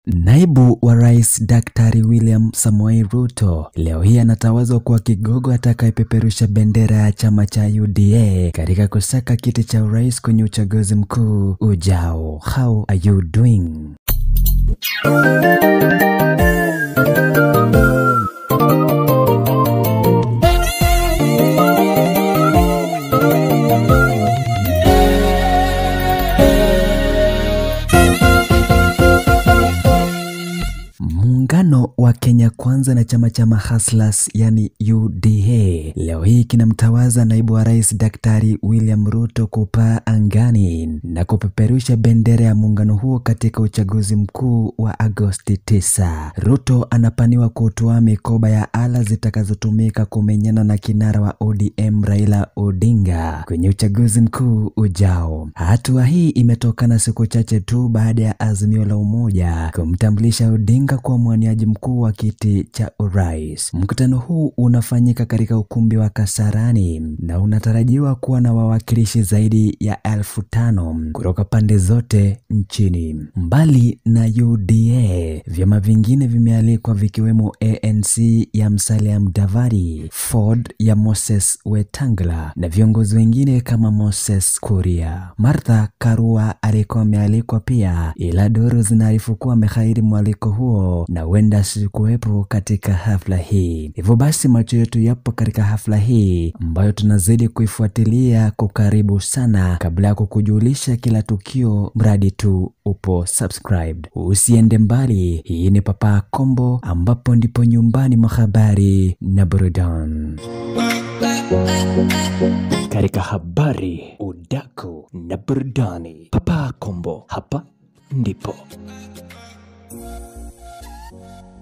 Naibu wa Rais Daktari William Samoei Ruto leo hii anatawazwa kuwa kigogo atakayepeperusha bendera ya chama cha UDA katika kusaka kiti cha urais kwenye uchaguzi mkuu ujao. How are you doing? Muungano wa Kenya Kwanza na chama cha Mahaslas yani UDA leo hii kinamtawaza naibu wa rais Daktari William Ruto kupaa angani na kupeperusha bendera ya muungano huo katika uchaguzi mkuu wa Agosti 9. Ruto anapaniwa kutoa mikoba ya ala zitakazotumika kumenyana na kinara wa ODM Raila Odinga kwenye uchaguzi mkuu ujao. Hatua hii imetokana siku chache tu baada ya Azimio la Umoja kumtambulisha Odinga kuwa mwaniaji mkuu wa kiti cha urais. Mkutano huu unafanyika katika ukumbi wa Kasarani na unatarajiwa kuwa na wawakilishi zaidi ya elfu tano kutoka pande zote nchini. Mbali na UDA, vyama vingine vimealikwa vikiwemo ANC ya Musalia Mudavadi, Ford ya Moses Wetangula na viongozi wengine kama Moses Kuria. Martha Karua alikuwa amealikwa pia, ila duru zinaarifu kuwa amehairi mwaliko huo na huenda asikuwepo katika hafla hii. Hivyo basi macho yetu yapo katika hafla hii ambayo tunazidi kuifuatilia kwa karibu sana, kabla ya kukujulisha kila tukio, mradi tu upo subscribed. Usiende mbali, hii ni Papa Kombo, ambapo ndipo nyumbani mwa habari na burudani. Katika habari, udaku na burudani, Papa Kombo, hapa ndipo